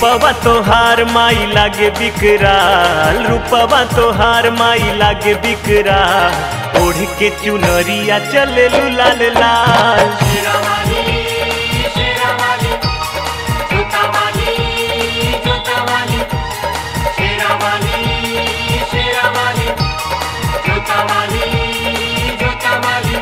रूपवा तोहार माई लागे बिकराल रूपवा तोहार माई लागे बिकराल ओढ़ के चुनरिया चले लाल लाल शेरावाली शेरावाली जोतावाली जोतावाली शेरावाली शेरावाली जोतावाली जोतावाली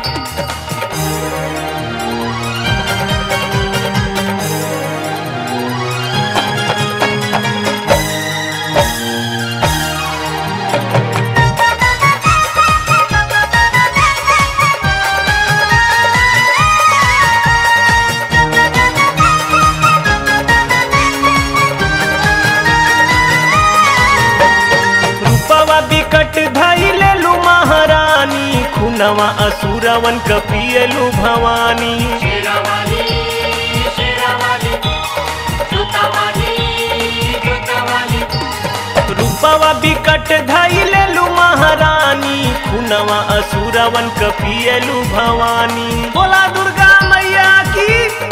रूपवा बिकट धाई लेलू महारानी खुनवा असुरवन कपियलू भवानी शेरावाली शेरावाली जोतावाली जोतावाली रूपवा बिकट धाई लेलू महारानी खुनवा असुरवन कपियलू भवानी बोला दुर्गा मैया की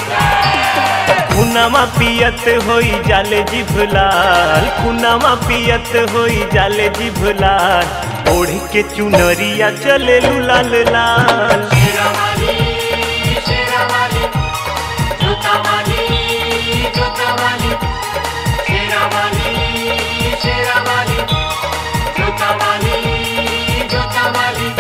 खुनवा पियत होई जाले जिभलाल खुनवा पियत होई जाले जिभलाल ओढ़ के चुनरिया चले लाल लाल शेरावाली शेरावाली जोतावाली जोतावाली शेरावाली शेरावाली जोतावाली जोतावाली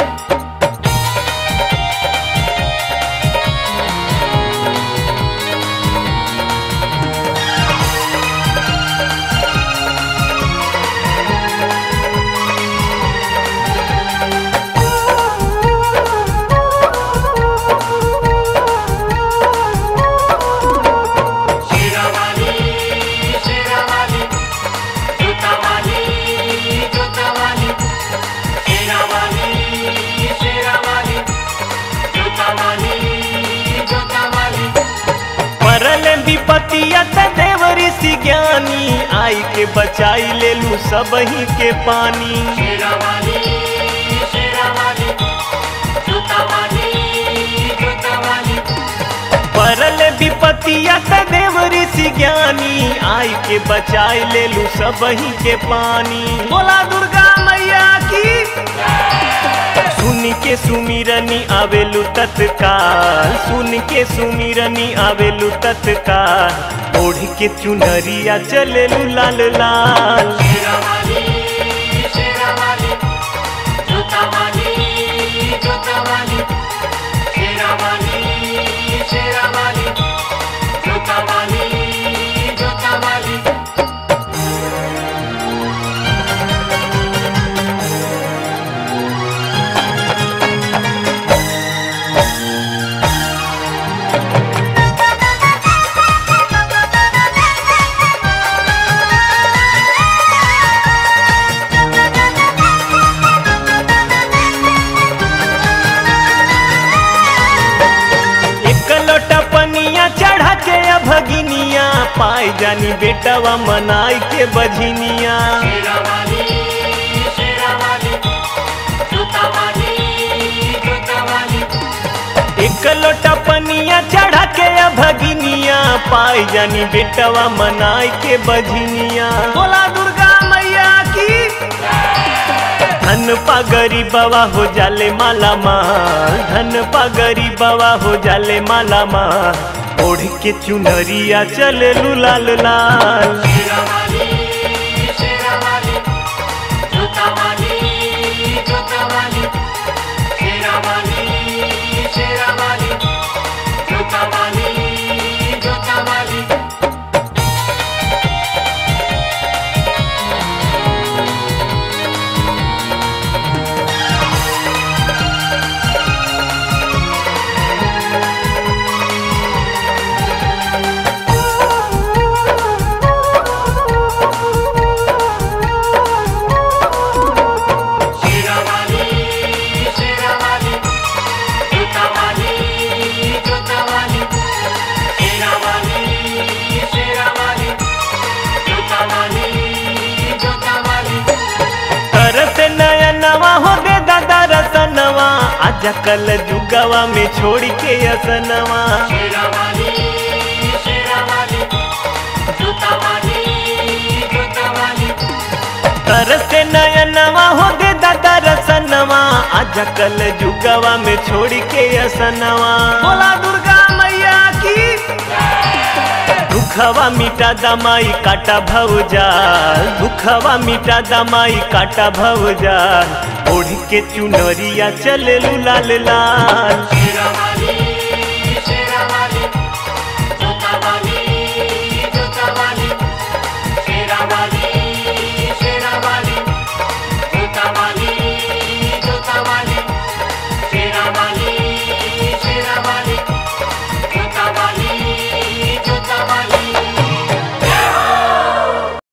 शेरावाली शेरावाली जोतावाली जोतावाली शेरावाली शेरावाली जोतावाली जोतावाली परल विपतिया त देवरी सी ज्ञानी आई के बचाई लेलू सबही के पानी शेरावाली शेरावाली जोतावाली जोतावाली परल विपतिया त देवरी सी ज्ञानी आई के बचाई लेलू सबही के पानी बोला दुर्गा मैया की सुन के सुमिरनी आवेलू तत्काल सुन के सुमिरनी आवेलू तत्काल ओढ़ के चुनरिया चलेलू लाल लाल शेरावाली शेरावाली जोतावाली जोतावाली शेरावाली शेरावाली जोतावाली जोतावाली एक लोटा पनिया चढ़ा के अभगिनिया पाई जानी बेटवा मनाई के बझिनिया शेरावाली शेरावाली जोतावाली जोतावाली एक लोटा पनिया चढ़ा के अभगिनिया पाई जानी बेटवा मनाई के बझिनिया बोला दुर्गा मैया की धन पा गरीबवा हो जाले माला माल धन पा गरीबवा हो जाले माला माल ओढ़ के चुनरिया चले लाल लाल शेरावाली शेरावाली जोतावाली जोतावाली शेरावाली शेरावाली जोतावाली जोतावाली शेरावाली शेरावाली जोतावाली जोतावाली शेरावाली शेरावाली जोतावाली जोतावाली तरस नयनवा हो दे दादा रसनवा आज कल जुगवा में छोड़ के असनवा शेरावाली शेरावाली जोतावाली नयनवा हो दे दादा रसनवा आजा कल जुगवा में छोड़ के असनवा बोला दुर्गा मैया की दुखवा मिटा दमाई काटा भौजाल दुखवा मिटा दमाई काटा भौजाल ओढ़ के चुनरिया चले लाल लाल शेरावाली